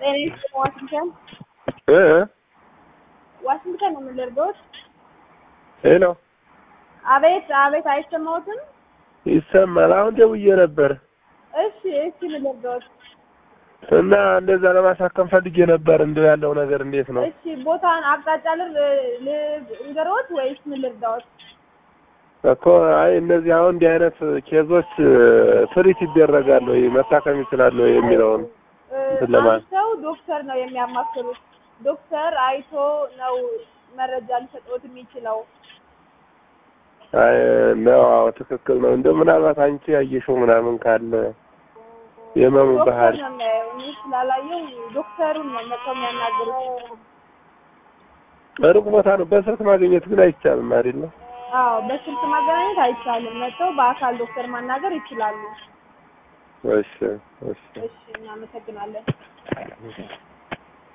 ጤና ይስጥልኝ ዋሽንግተን እ ዋሽንግተን ነው የምንደርገውት። ሄሎ አቤት አቤት፣ አይሰማዎትም? ይሰማል። አሁን ደውዬ ነበር እሺ እሺ፣ የምንደርገውት እና እንደዛ ለማሳከም ፈልጌ ነበር። እንደው ያለው ነገር እንዴት ነው? እሺ፣ ቦታን አቅጣጫ ልር ልንገሮት ወይስ ምን ልርዳዎት? እኮ አይ እነዚህ አሁን እንዲህ አይነት ኬዞች ትሪት ይደረጋሉ ወይ መታከም ይችላሉ ወይ የሚለውን እንትን ለማለት ሰው ዶክተር ነው የሚያማክሩት። ዶክተር አይቶ ነው መረጃ ሊሰጥዎት የሚችለው። አይ ነው። አዎ ትክክል ነው። እንደው ምናልባት አንቺ ያየሽው ምናምን ካለ የመሙ ዶክተር ባህሪ ነው የሚያየው። እኔ ስላላየው ዶክተሩን ነው መጥተው የሚያናግሩት። ሩቅ ቦታ ነው። በስልክ ማግኘት ግን አይቻልም አይደል? አዎ በስልክ ማገናኘት አይቻልም። መጥተው በአካል ዶክተር ማናገር ይችላሉ። እሺ እሺ እሺ እናመሰግናለን።